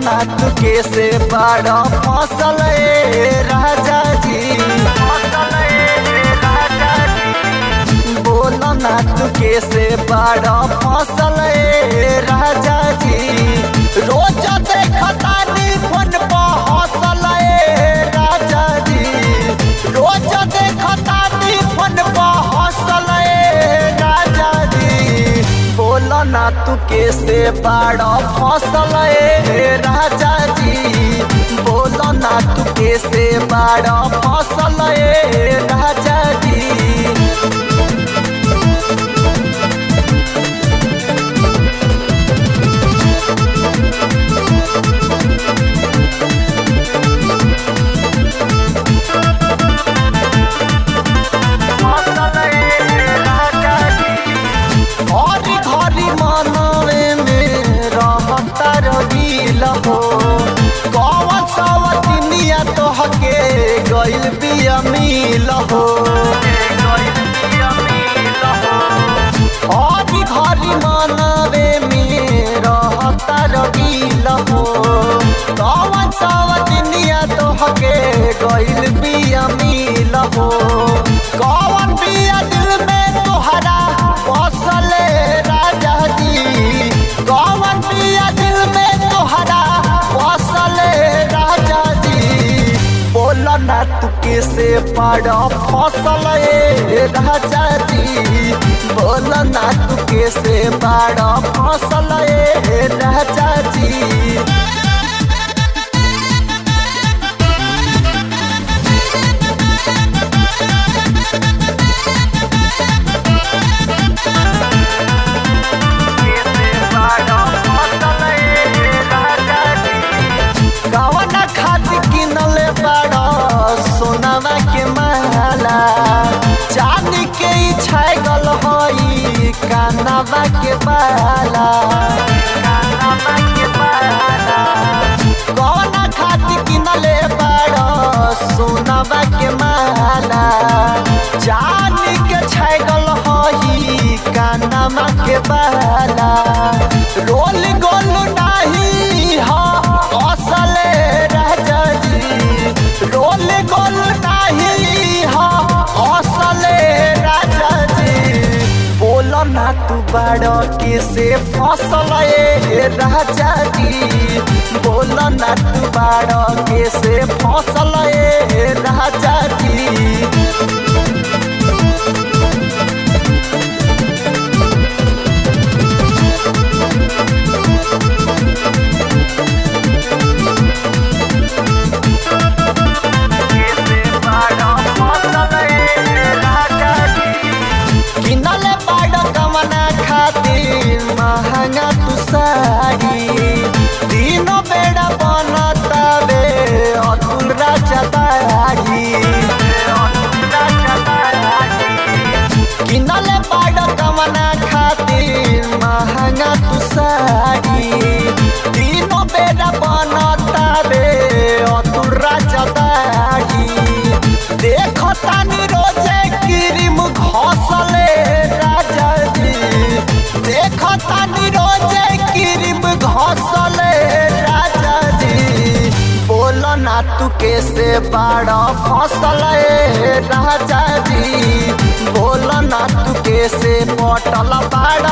ना तू कैसे बड़ा फसल ए राजा जी बोलो ना तू कैसे बड़ा फसल ए राजा जी रोज देखता नी फोन पर हौसल ए राजा जी रोज देखता नी फोन पर हौसल ए राजा जी बोलो ना तू कैसे बड़ा फसल ए राजा जी बोलो ना तू कैसे बड़ा फसल ए राजा जी हरी घरी मनवे में रहता रहील हो कौन सवतिनिया तोहके गइल बिया मिल हो हरी घरी मनवे में रहता रहील हो कौन सवतिनिया तोहके गइल बिया मिल हो कौन बिया दिल में तोहरा बसले राजा जी कौन बिया दिल में तोहरा बसले राजा जी बोल ना तू कैसे पड़ा फसल ए राजा जी बोल ना तू कैसे बड़ा फसल ए राजा जी कवन खाद किनले बड़ा सोनावा के माला चांदी के ई छागल हई कानावा के बाला कवन खाद किनले बड़ा सोनावा के माला चांदी के छागल हई कानावा के बाला रोल गोल नाही हा असले राजा जी रोल गोल नाही हा असले राजा जी बोल ना तू बड़ के से फसल ए राजा जी बोल ना तू बड़ के से फसल ए राजा जी किनले बाड़ कमना खातिर महंगा तू साड़ी तीनों बेड़ा बनतावे अतुल राजा दाढ़ी किनले बाड़ कमना खातिर महंगा तू साड़ी तीनों बेड़ा बनतावे अतुल राजा दाढ़ी देखो तानी रोजे क्रीम घसले राजा जी देखो तानी रोजे क्रीम घसले राजा जी बोलो ना तू कैसे बड़ा फसल ए राजा जी बोलो ना तू कैसे पटल बड़ा